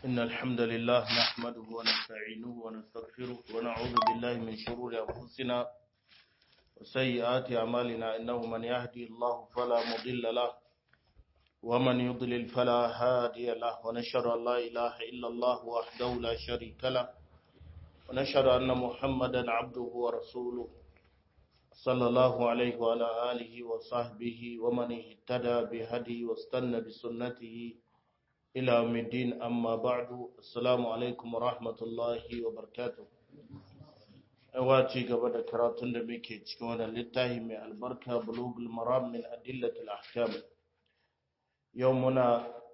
إن الحمد لله نحمده ونستعينه ونستغفره ونعوذ بالله من شرور أنفسنا وسيئات أعمالنا إنه من يهدي الله فلا مضل له ومن يضلل فلا هادي له ونشهد أن لا إله إلا الله وحده لا شريك له ونشهد أن محمدا عبده ورسوله صلى الله عليه وعلى آله وصحبه ومن اهتدى بهدي واستنى بسنته إلى يوم الدين أما بعد السلام عليكم ورحمة الله وبركاته أواتي قبل كراتون دميكي تشكونا للتاهي من البركة بلوغ المرام من أدلة الأحكام يومنا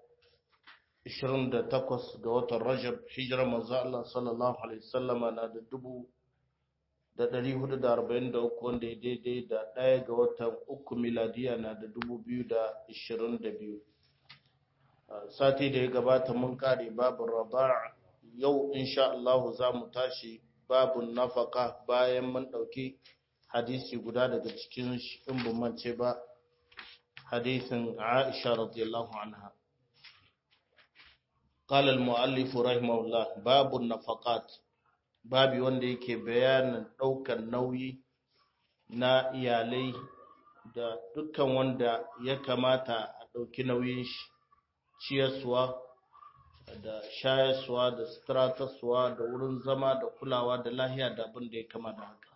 28 ga watan Rajab hijira manzo Allah sallallahu alaihi wasallama na da dubu da ɗari hudu da arba'in da uku wanda ya daidai da ɗaya ga watan uku miladiya na da dubu biyu da ishirin da biyu sati da ya gabata mun kare babin raba yau insha Allah za mu tashi babin nafaka bayan mun ɗauki hadisi guda daga cikin in ban mance ba hadisin Aisha radiyallahu anha قال المؤلف رحمه الله باب النفقات babi wanda yake bayanin ɗaukar nauyi na iyalai da dukkan wanda ya kamata a ɗauki nauyin shi ciyarsuwa da shayarsuwa da sutratarsuwa da wurin zama da kulawa da lahiya da abin da ya kama da haka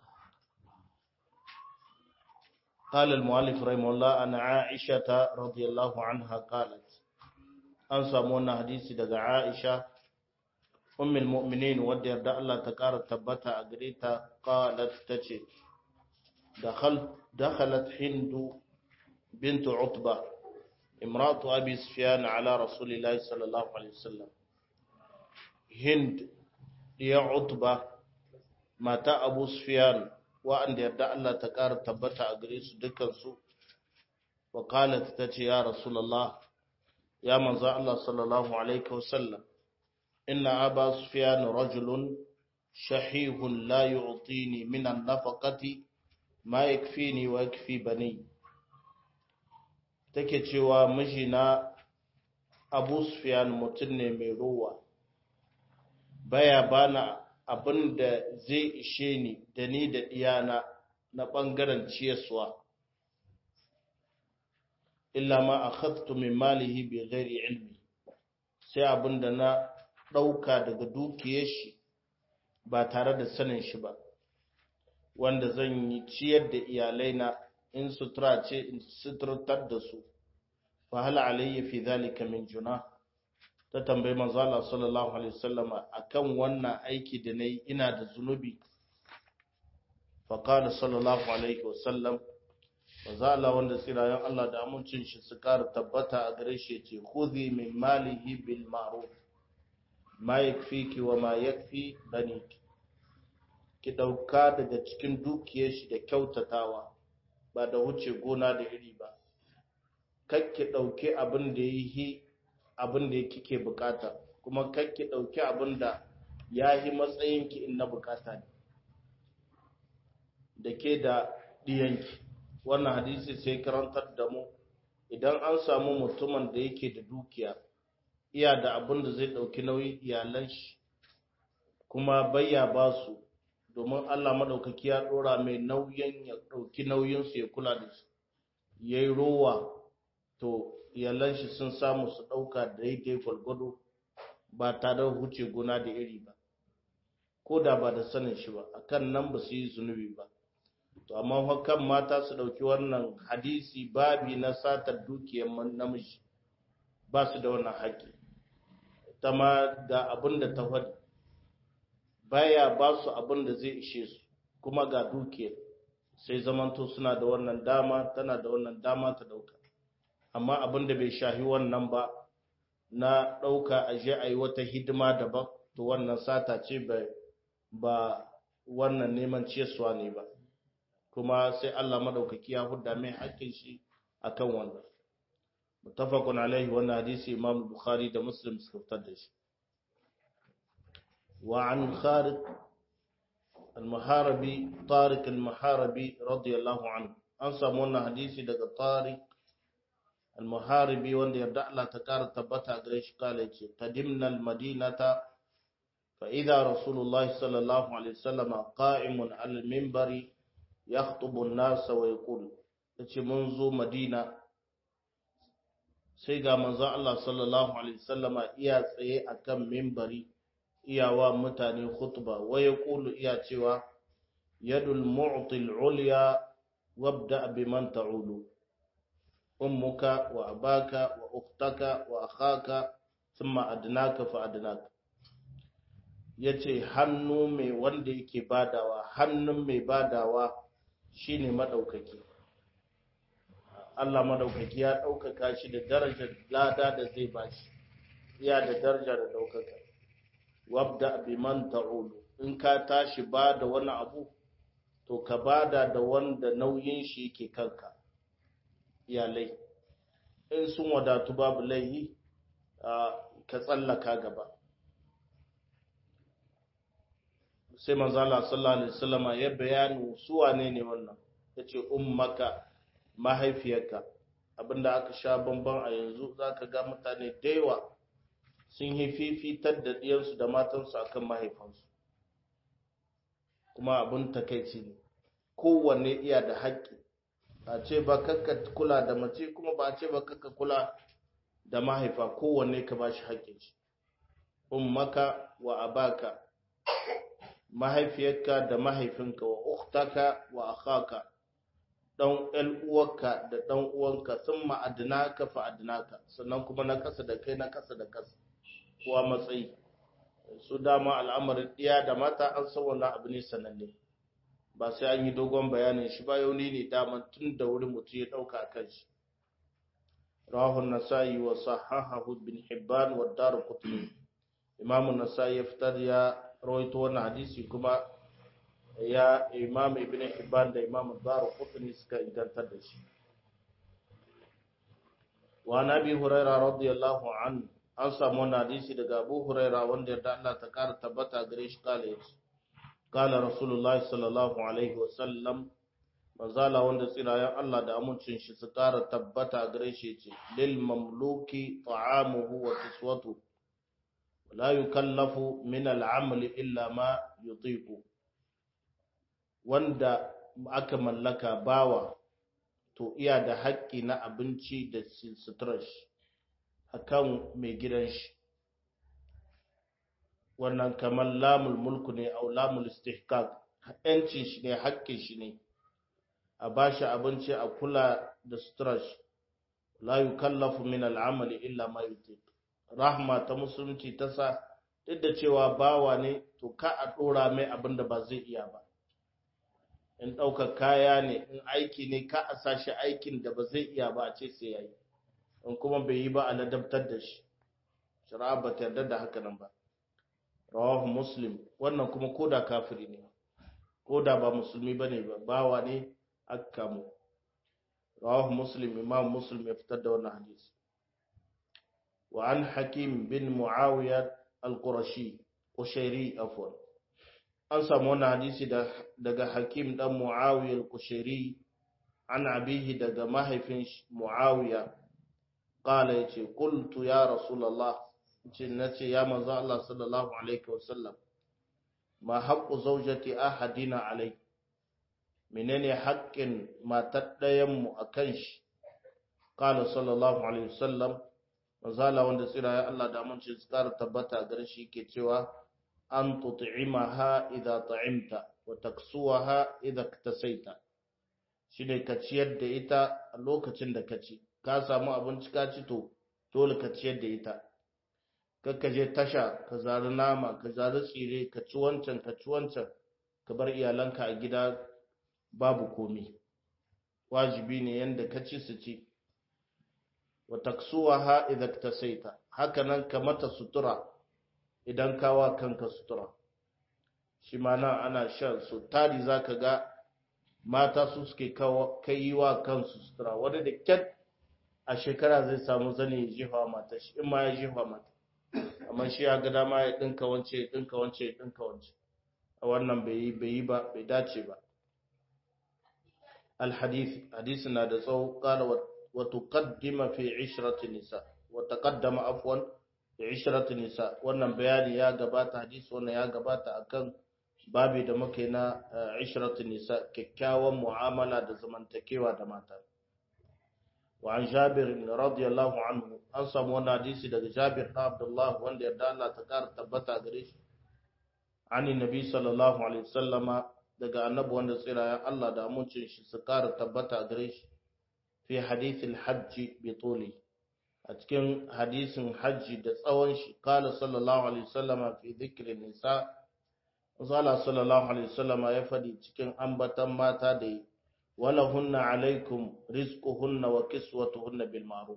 قال المؤلف رحمه الله أن عائشة رضي الله عنها قالت أنسى مونا حديثي دقى عائشة أم المؤمنين wadda yarda Allah ta ƙara tabbata a gare ta qalat tace dakhal dakhalat hindu bint utba imratu abi sufyan ala rasulillahi sallallahu alaihi wasallam hind ya utba mata abu sufyan wa'anda yarda Allah ta ƙara tabbata a gare su dukkan su wa qalat tace ya rasulullah ya manzo Allah sallallahu alaihi wasallam إن أبا سفيان رجل شحيح لا يعطيني من النفقة ما يكفيني ويكفي بني take cewa mijina Abu Sufyan mutum ne mai ruwa baya bana abin da zai ishe ni da ni da iyana na ɓangaren ciyaswa illa ma akhadtu min malihi bi ghairi ilmi sai abin da na ɗauka daga dukiyar shi ba tare da sanin shi ba wanda zan yi ciyar da iyalaina in sutura ce in suturtar da su fa hal alayya fi zalika min juna ta tambayi manzo Allah sallallahu alaihi wasallama akan wannan aiki da nayi ina da zunubi fa qala sallallahu alaihi wasallam manzo Allah wanda tsirayen Allah da amincin shi su ƙara tabbata a gare shi yace khudhi min malihi bil ma'ruf ma yakfiki wa ma yakfi baniki ki dauka daga cikin dukiyar shi da kyautatawa ba da wuce gona da iri ba kar ki dauki abin da yi abin da kike bukata kuma kar ki dauki abin da yahi matsayin ki in na bukata ne da ke da diyanki wannan hadisi sai karantar da mu idan an samu mutumin da yake da dukiya iya da abin da zai ɗauki nauyin iyalan shi kuma bayya ba su domin Allah maɗaukaki ya ɗora mai nauyin ya ɗauki nauyinsu ya kula da su ya yi rowa to iyalan shi sun samu su ɗauka daidai gwalgwado ba tare da huce gona da iri ba ko da ba da sanin shi ba akan nan ba su yi zunubi ba to amma hakan mata su ɗauki wannan hadisi babi na satar dukiyar namiji ba su da wannan haƙƙi ta ma ga abin da ta faɗi baya ba su abin da zai ishe su kuma ga dukiyar sai zamanto suna da wannan dama tana da wannan dama ta ɗauka amma abin da bai shahi wannan ba na ɗauka a je a yi wata hidima daban to wannan sata ce ba wannan neman ciyarsuwa ne ba kuma sai Allah maɗaukaki ya hudda mai haƙƙin shi akan wannan mutafakun alaihi wannan hadisi imam bukhari da muslim suka fitar da shi wa an kharid al-muharabi tariq al-muharabi radiyallahu anhu an samu wannan hadisi daga tariq al-muharibi wanda yarda Allah ta kara tabbata gare shi kale ce qadimna al-madinata fa idha rasulullahi sallallahu alaihi wasallam qa'imun al-minbari yakhtubu an-nas wa yaqul yace mun zo madina sai ga manzon Allah sallallahu alaihi wasallama iya tsaye akan minbari iyawa mutane khutba wa yaqulu iya cewa yadul mu'til ulya wabda biman ta'ulu ummuka wa abaka wa ukhtaka wa akhaka thumma adnaka fa adnaka yace hannu mai wanda yake badawa hannun mai badawa shine madaukaki Allah madaukaki ya daukaka shi da darajar lada da zai bashi iya da daraja da daukaka wabda biman ta'ulu in ka tashi bada wani abu to ka bada da wanda nauyin shi yake kanka iyalai in sun wadatu babu laihi ka tsallaka gaba sai manzala sallallahu alaihi wasallama ya bayani su wane ne wannan yace ummaka mahaifiyarka abinda aka sha bamban a yanzu zaka ga mutane da yawa sun yi fifitar da diyarsu da matansu akan mahaifansu kuma abin takaici ne kowanne iya da haƙƙi a ce ba kakka kula da mace kuma ba a ce ba kakka kula da mahaifa kowanne ka ba shi haƙƙin shi ummaka wa abaka mahaifiyarka da mahaifinka wa uktaka wa akhaka dan ɗan uwarka da ɗan uwanka sun ma'adinaka fa adinaka sannan kuma na ƙasa da kai na ƙasa da ƙasa kuwa matsayi su dama al'amarin ɗiya da mata an san wannan abu ne sananne ba sai an yi dogon bayanin shi ba yau ne daman tun da wuri mutum ya ɗauka a kan shi rahun nasa'i wa sahahahu bin hibban wa daru kutuni imamu nasa'i ya fitar ya rawaito wannan hadisi kuma ya imam ibn hibban da imam daru kutuni suka ingantar da shi wa nabi hurairah radiyallahu anhu an samu wani hadisi daga abu huraira wanda yarda Allah ta kara tabbata gare shi kala ya ce kala rasulullahi sallallahu alaihi wasallam manzala wanda tsirayen Allah da amincin shi su kara tabbata gare shi ce lil mamluki ta'amuhu wa kiswatu la yukallafu min al'amali illa ma yutiqu wanda aka mallaka bawa to iya da haƙƙi na abinci da suturar shi akan mai gidan shi wannan kamar lamul mulku ne au lamul istihqaq yancin shi ne haƙƙin shi ne a bashi abinci a kula da suturar shi la yukallafu min al'amali illa ma yutiq rahma ta musulunci ta sa duk da cewa bawa ne to ka a dora mai abin da ba zai iya ba in ɗaukar kaya ne in aiki ne ka a sa shi aikin da ba zai iya ba a ce sai ya yi in kuma bai yi ba a ladabtar da shi shari'a ba ta yarda da haka nan ba rawahu muslim wannan kuma koda kafiri ne koda ba musulmi bane ba bawa ne aka kamo rawahu muslim imam muslim ya fitar da wannan hadisi wa an hakim bin muawiya al-qurashi qushairi afwan an samu wannan hadisi daga hakim dan muawiya al-qushairi an abihi daga mahaifin muawiya qala yace qultu ya rasulullah ce nace ya manzo Allah sallallahu alaihi wasallam ma haqqu zawjati ahadina alai menene haƙƙin matar ɗayan mu akan shi qala sallallahu alaihi wasallam manzo Allah wanda tsira ya Allah da amince su ƙara tabbata gare shi yake cewa an tut'imaha idza ta'imta wa taksuwaha idza iktasaita shine ka ciyar da ita a lokacin da ka ci ka samu abinci ka ci to dole ka ciyar da ita kakka je tasha ka zari nama ka zari tsire ka ci wancan ka ci wancan ka bar iyalanka a gida babu komi wajibi ne yanda ka ci su ci wa taksuwaha idza iktasaita haka nan ka mata sutura idan kawa kanka sutura shi ma nan ana shan su tari zaka ga mata su suke kai yi wa kansu sutura wani da kyat a shekara zai samu zane ya jefa mata shi in ma ya jefa mata amma shi ya ga dama ya dinka wance ya dinka wance ya dinka wance a wannan bai yi bai yi ba bai dace ba الحديث حديثنا da tsawo قال وتقدم في عشرة النساء وتقدم عفوا في عشرة النساء wannan bayani ya gabata hadisi wannan ya gabata akan babi da muke na ishratun nisa kyakkyawan mu'amala da zamantakewa da mata wa an jabir radiyallahu anhu an samu wannan hadisi daga jabir da abdullah wanda yarda Allah ta kara tabbata gare shi ani nabi sallallahu alaihi wasallama daga annabi wanda tsirayen Allah da amincin shi su kara tabbata gare shi fi hadithil hajji bi tuli a cikin hadisin hajji da tsawon shi kala sallallahu alaihi wasallama fi dhikrin nisa Zala sallallahu alaihi wasallama ya faɗi cikin ambatan mata da yi wala hunna alaikum rizquhunna wa kiswatuhunna bil ma'ruf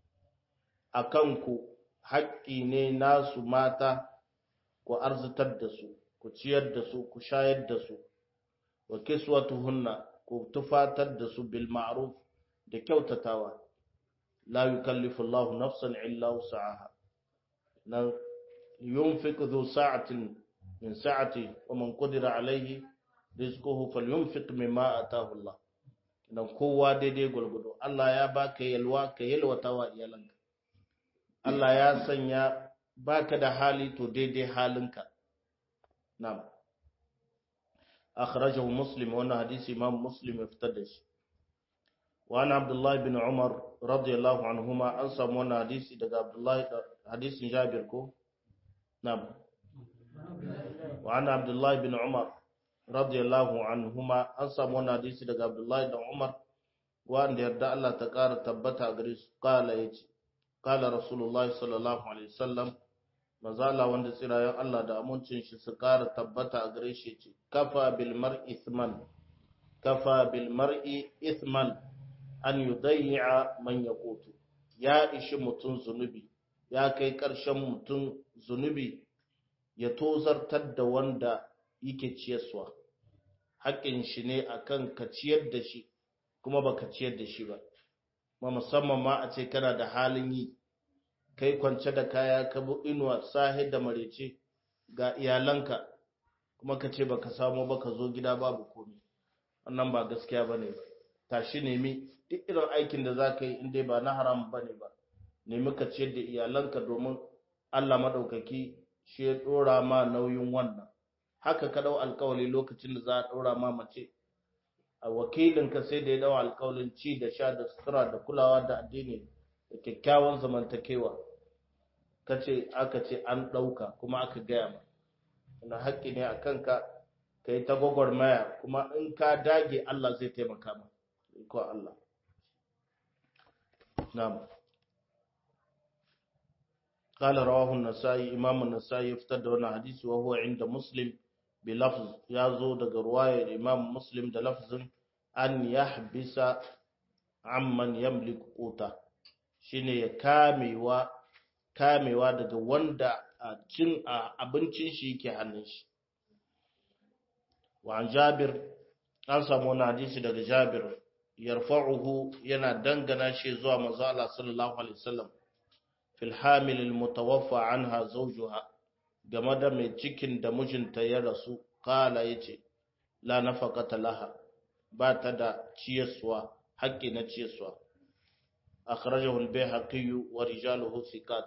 akan ku haƙƙi ne nasu mata ku arzitar da su ku ciyar da su ku shayar da su wa kiswatuhunna ku tufatar da su bil ma'ruf da kyautatawa la yukallifu Allahu nafsan illa wus'aha nan yunfiq dhu sa'atin min sa'ati wa man qadira alayhi rizquhu falyunfiq mimma ataahu Allah dan kowa daidai gulgudu Allah ya baka yalwa ka yalwatawa iyalanka Allah ya sanya baka da hali to daidai halinka na'am akhrajahu muslim wannan hadisi imam muslim ya fitar da shi wa ana abdullahi bin umar radiyallahu anhuma an samu wannan hadisi daga abdullahi hadisin jabir ko na'am wa ana abdullahi bin umar radiyallahu anhuma an samu wannan hadisi daga abdullahi bin umar wanda yarda Allah ta kara tabbata gare su kala yace kala rasulullahi sallallahu alaihi wasallam mazala wanda tsirayen Allah da amincin shi su kara tabbata a gare shi ce kafa bil mar'i ithman kafa bil mar'i ithman an yudayya man yaqutu ya ishi mutun zunubi ya kai karshen mutun zunubi ya tozartar da wanda yake ciyarwa haƙƙin shi ne akan ka ciyar da shi kuma baka ciyar da shi ba ma musamman ma a ce kana da halin yi kai kwance da kaya ka bu inuwa sahi da marece ga iyalanka kuma ka ce baka samu ba ka zo gida babu komai wannan ba gaskiya bane ba tashi nemi duk irin aikin da za ka yi inda ba na haram bane ba nemi ka ciyar da iyalanka domin Allah madaukaki shi ya dora ma nauyin wannan haka ka dau alkawali lokacin da za a dora ma mace a wakilinka sai da ya dau alkawalin ci da sha da sutura da kulawa da addini da kyakkyawan zamantakewa kace aka ce an ɗauka kuma aka gaya ma wani haƙƙi ne a kanka ka yi ta gwagwarmaya kuma in ka dage Allah zai taimaka ma ko Allah na'am قال رواه النسائي امام النسائي يفتد wannan hadisi wa huwa inda muslim bi lafz yazo daga ruwayar imam muslim da lafzin an yahbisa amman yamliku quta shine ya kamewa kamewa daga wanda a cin abincin shi yake hannun shi wa an jabir an samu wani hadisi daga jabir yarfa'uhu yana dangana shi zuwa manzo Allah sallallahu alaihi wasallam fil hamil al mutawaffa anha zawjuha game da mai cikin da mijinta ya rasu kala yace la nafaqata laha ba ta da ciyaswa haƙƙi na ciyaswa أخرجه البيهقي ورجاله ثقات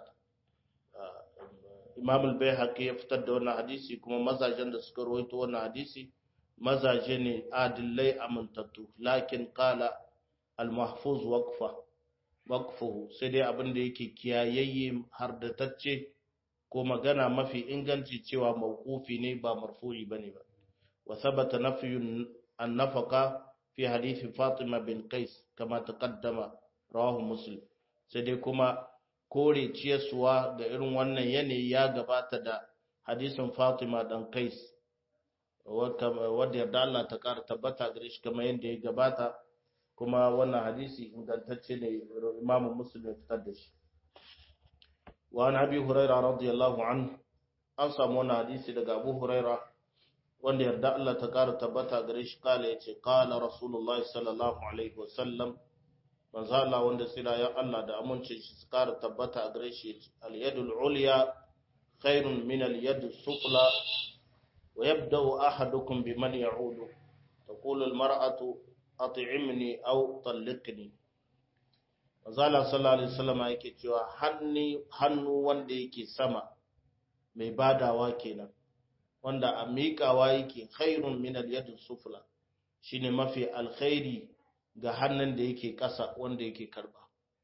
Imam al-Baihaqi ya fitar da wannan hadisi kuma mazajen da suka rawaito wannan hadisi mazaje ne adillai amintattu lakin qala al-mahfuz waqfa waqfuhu sai dai abin da yake kiyayayye har da tacce ko magana mafi inganci cewa mawqufi ne ba marfu'i bane ba wa thabata nafyun an-nafaqa fi hadisi Fatima bin Qais kama taqaddama rawahu muslim sai dai kuma kore ciyarsuwa ga irin wannan yanayi ya gabata da hadisin fatima dan kais wadda yarda Allah ta kara tabbata gare shi kamar yadda ya gabata kuma wannan hadisi ingantacce ne imamu muslim ya fitar da shi wa an abi huraira radiyallahu an an samu wannan hadisi daga abu huraira wanda yarda Allah ta kara tabbata gare shi kala yace qala rasulullahi sallallahu alaihi wasallam manzo Allah wanda ya Allah da amincin shi su kara tabbata a gare shi al-yadul ulya khairun min al-yad sufla wa yabda'u ahadukum biman ya'udu taqulu al-mar'atu at'imni aw talliqni azala sallallahu alaihi wasallam yake cewa hannu wanda yake sama mai badawa kenan wanda a miƙawa yake khairun min al-yadi sufla shine mafi alkhairi ga hannun da yake ƙasa wanda yake karba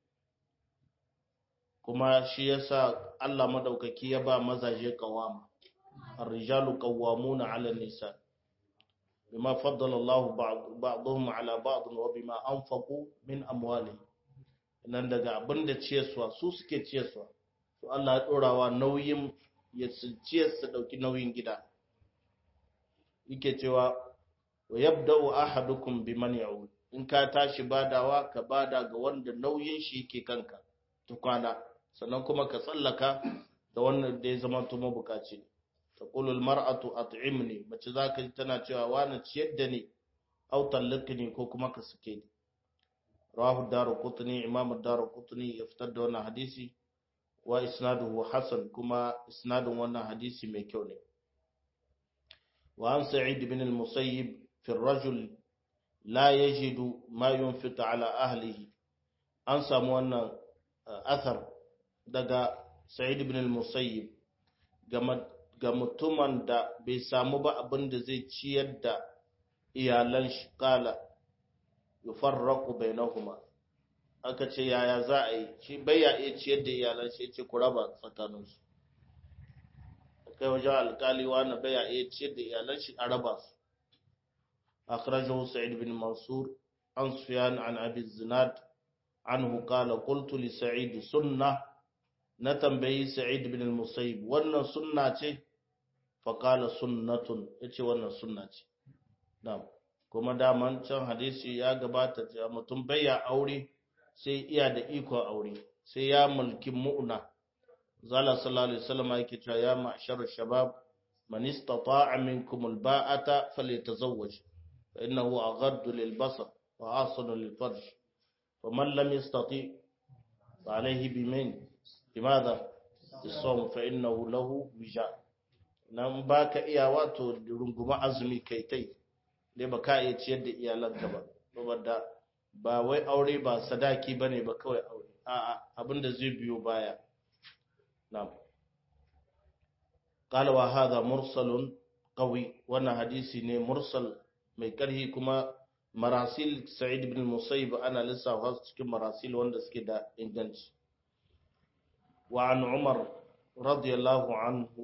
kuma shi yasa Allah madaukaki ya ba mazaje kawama ar-rijalu qawwamuna 'ala an-nisa bima faddala Allah ba'dahum 'ala ba'd wa bima anfaqu min amwalihim nan daga abinda ciyarwa su suke ciyarwa to Allah ya dorawa nauyin ya ciyar su dauki nauyin gida yake cewa wa yabda'u ahadukum biman ya'ud in ka tashi badawa ka bada ga wanda nauyin shi yake kanka tukwana sannan kuma ka tsallaka da wannan da ya zama tuma bukaci ta ƙulul mar'atu at'imni mace za ka ji tana cewa wani ciyar da ni au tallakni ko kuma ka suke ni rawahu daru qutni imam daru qutni ya fitar da wannan hadisi wa isnaduhu hasan kuma isnadun wannan hadisi mai kyau ne wa an sa'id bin al-musayyib fi ar-rajul la yajidu ma yunfiqu ala ahlihi an samu wannan athar daga Sa'id ibn al-Musayyib ga mutumin da bai samu ba abin da zai ciyar da iyalan shi kala yufarraqu bainahuma aka ce yaya za a yi shi bai ya iya ciyar da iyalan shi ce ku raba tsakaninsu kai wajen alkali wani bai ya iya ciyar da iyalan shi a raba su akhrajahu Sa'id bin Mansur an Sufyan an Abi Zinad anhu qala qultu li Sa'id sunnah na tambayi Sa'id bin al-Musayyib wannan sunna ce fa qala sunnatun yace wannan sunna ce na'am kuma daman can hadisi ya gabata cewa mutum baya aure sai iya da iko aure sai ya mulki mu'na zala sallallahu alaihi wasallam yake cewa ya ma'shar shabab man istata'a minkum al-ba'ata falyatazawwaj fa innahu aghaddu lil-basar wa ahsanu lil-farj ومن لم يستطيع فعليه بمن لماذا الصوم فإنه له وجاء nan ba ka iya wato runguma azumi kai tai dai ba ka iya ciyar da iyalanka ba saboda ba wai aure ba sadaki ba ne ba kawai aure a'a abinda zai biyo baya na'am qala wa hadha mursalun qawi wannan hadisi ne mursal mai karhi kuma marasil sa'id ibn musayyib ana lissafa cikin marasil wanda suke da inganci وعن عمر رضي الله عنه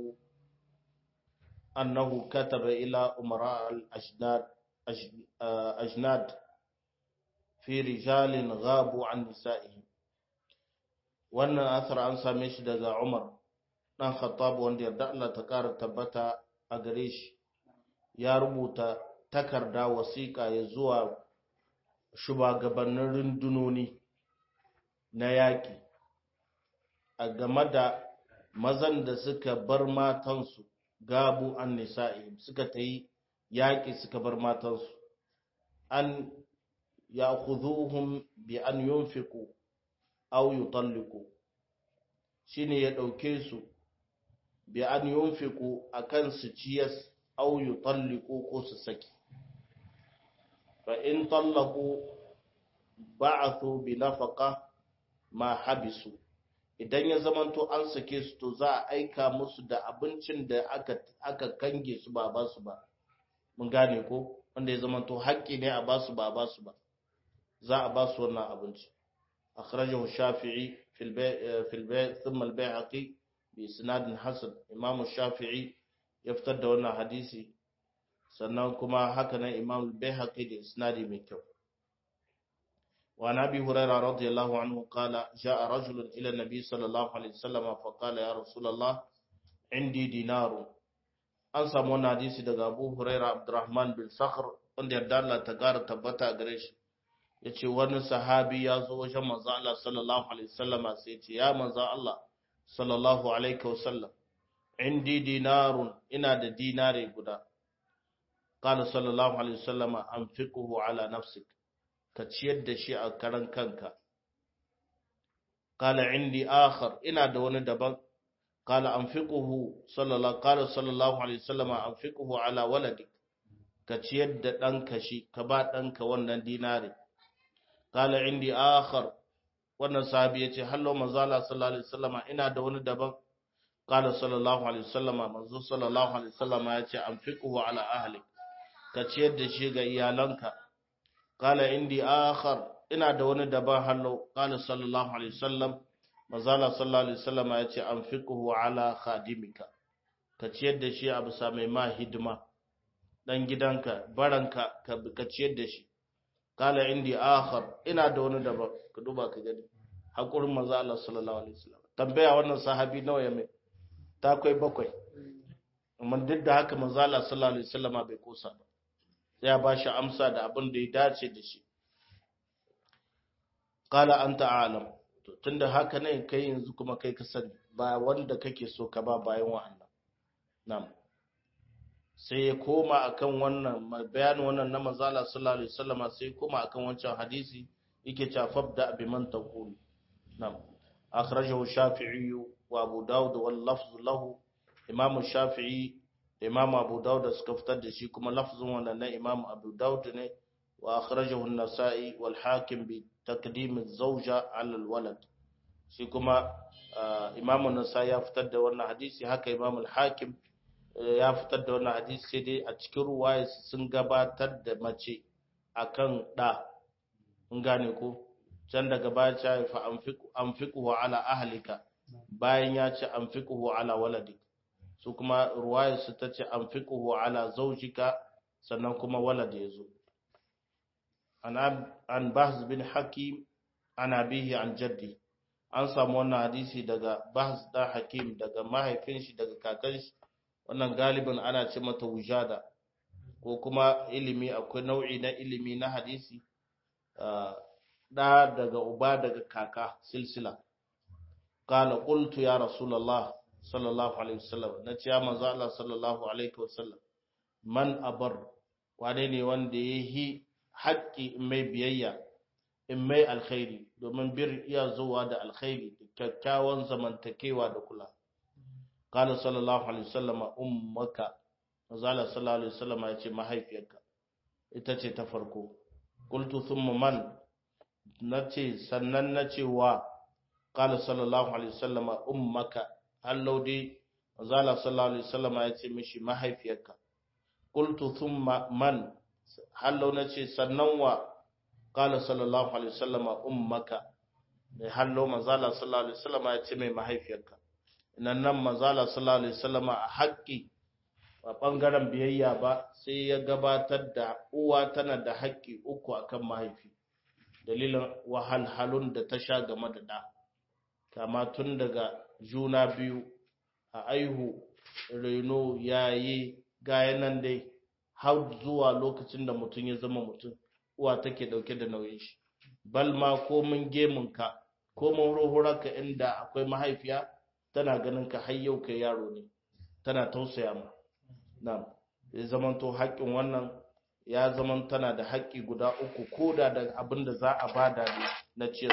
أنه كتب إلى أمراء الأجناد أجناد في رجال غابوا عن نسائهم wannan asar an same shi daga Umar dan Khattab wanda yarda Allah ta kara tabbata a gare shi ya rubuta takarda wasiƙa ya zuwa shugabannin rundunoni na yaƙi a game da mazan da suka bar matansu gabu an nisa'i suka ta yi yaƙi suka bar matansu an ya kuzuhun bi an yunfiku au yutalliku shi ne ya ɗauke su bi an yunfiku a kan su ciyas au yutalliku ko su saki fa in tallaku ba'athu bi nafaka ma habisu idan ya zamanto an sake su to za a aika musu da abincin da aka, aka kange su ba ba su ba mun gane ko wanda ya zamanto haƙƙi ne a ba su ba ba su ba za a ba su wannan abinci akhrajahu shafi'i fil bay' fil bay' thumma al bayhaqi bi isnad hasan imam shafi'i ya fitar da wannan hadisi sannan kuma haka nan imam al bayhaqi da isnadi mai kyau وعن ابي هريره رضي الله عنه قال جاء رجل الى النبي صلى الله عليه وسلم فقال يا رسول الله عندي دينار an samu wannan hadisi daga Abu Huraira Abdurrahman bin Sakhr wanda yarda Allah ta gara tabbata a gare shi yace wani sahabi ya zo wajen manzo Allah sallallahu alaihi wasallam sai yace ya manzo Allah sallallahu alaihi wasallam indi dinarun ina da dinare guda qala sallallahu alaihi wasallam anfiquhu ala nafsik ka ciyar da shi a karan kanka kala indi akhar ina da wani daban kala anfiquhu sallallahu qala sallallahu alaihi wasallam anfiquhu ala waladik ka ciyar da ɗanka shi ka ba ɗanka wannan dinari kala indi akhar wannan sahabi yace hallo manzo Allah sallallahu alaihi wasallama ina da wani daban qala sallallahu alaihi wasallama manzo sallallahu alaihi wasallama yace anfiquhu ala ahli ka ciyar da shi ga iyalanka qala indi akhar ina da wani daban hallo qala sallallahu alaihi wasallam manzo Allah sallallahu alaihi wasallama yace anfiquhu ala khadimika ka ciyar da shi a bisa mai ma hidima dan gidanka baranka ka ciyar da shi kala indi akhar ina da wani daban ka duba ka gani hakurin manzo Allah sallallahu alaihi wasallam tambaya wannan sahabi nawa ya mai ta kai bakwai amma duk da haka manzo Allah sallallahu alaihi wasallam bai kosa ba ya ba shi amsa da abin da ya dace da shi kala anta alam to tunda haka ne kai yanzu kuma kai ka sani ba wanda kake so ka ba bayan wa'annan na'am sai ya koma akan wannan bayanin wannan na manzala sallallahu alaihi wasallama sai ya koma akan wancan hadisi yake cewa fabda bi man taqul na'am akhrajahu shafi'i wa abu daud wal lafz lahu imam shafi'i da imam abu daud suka fitar da shi kuma lafzin wannan na imam abu daud ne wa akhrajahu an-nasa'i wal hakim bi taqdim az-zawja 'ala al-walad shi kuma imam an-nasa'i ya fitar da wannan hadisi haka imam al-hakim ya fitar da wannan hadisi sai dai a cikin ruwaya sun gabatar da mace akan da in gane ko can daga baya ya fa anfiquhu ala ahlika bayan ya ce anfiquhu ala waladik su kuma ruwaya su ta ce anfiquhu ala zawjika sannan kuma walad ya zo an an bahz bin hakim an abihi an jaddi an samu wannan hadisi daga bahz da hakim daga mahaifin shi daga kakan shi wannan galibin ana ce mata wujada ko kuma ilimi akwai nau'i na ilimi na hadisi da daga uba daga kaka silsila qala qultu ya rasulullah sallallahu alaihi wasallam na ce ya manzo Allah sallallahu alaihi wasallam man abar wane ne wanda yahi haƙƙi in mai biyayya in mai alkhairi domin bir iya zuwa da alkhairi kyakkyawan zamantakewa da kula قال صلى الله عليه وسلم أمك وزال صلى الله عليه وسلم يتي mahaifiyarka ita ce ta farko qultu thumma man nace sannan nace wa qala sallallahu alaihi wasallam ummaka hallau dai wazala sallallahu alaihi wasallam yace mishi mahaifiyarka qultu thumma man hallau nace sannan wa qala sallallahu alaihi wasallam ummaka hallau manzala sallallahu alaihi wasallam yace mai mahaifiyarka nan nan manzala sallallahu alaihi wasallam a haƙƙi a ɓangaren biyayya ba sai ya gabatar da uwa tana da haƙƙi uku akan mahaifi dalilin wahalhalun da ta sha game da ɗa kama tun daga juna biyu a aihu reno yayi gaya nan dai har zuwa lokacin da mutum ya zama mutum uwa take ɗauke da nauyin shi balma komin gemunka komin ruhurarka inda akwai mahaifiya tana ganin ka har yau kai yaro ne tana tausaya ma na'am ya zaman to haƙƙin wannan ya zaman tana da haƙƙi guda uku ko da da abin da za a bada ne na ciyar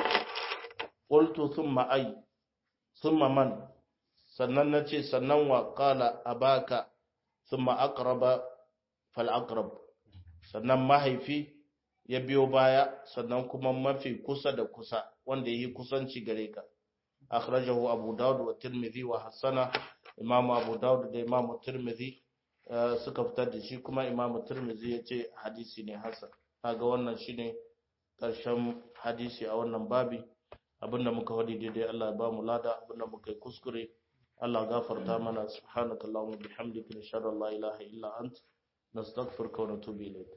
qultu thumma ay thumma man sannan nace sannan wa qala abaka thumma aqraba fal aqrab sannan mahaifi ya biyo baya sannan kuma mafi kusa da kusa wanda yi kusanci gare ka akhrajahu abu daud wa tirmidhi wa hasana imamu abu daud da imamu tirmidhi suka fitar da shi kuma imamu tirmidhi ya ce hadisi ne hasan kaga wannan shine karshen hadisi a wannan babi abinda muka wadi daidai Allah ya ba mu lada abinda muka yi kuskure Allah gafarta mana subhanakallahumma bihamdika nashhadu an la ilaha illa ant nastaghfiruka wa natubu ilayk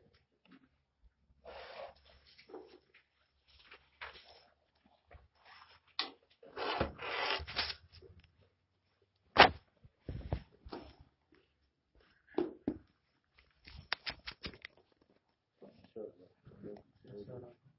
Inshallah.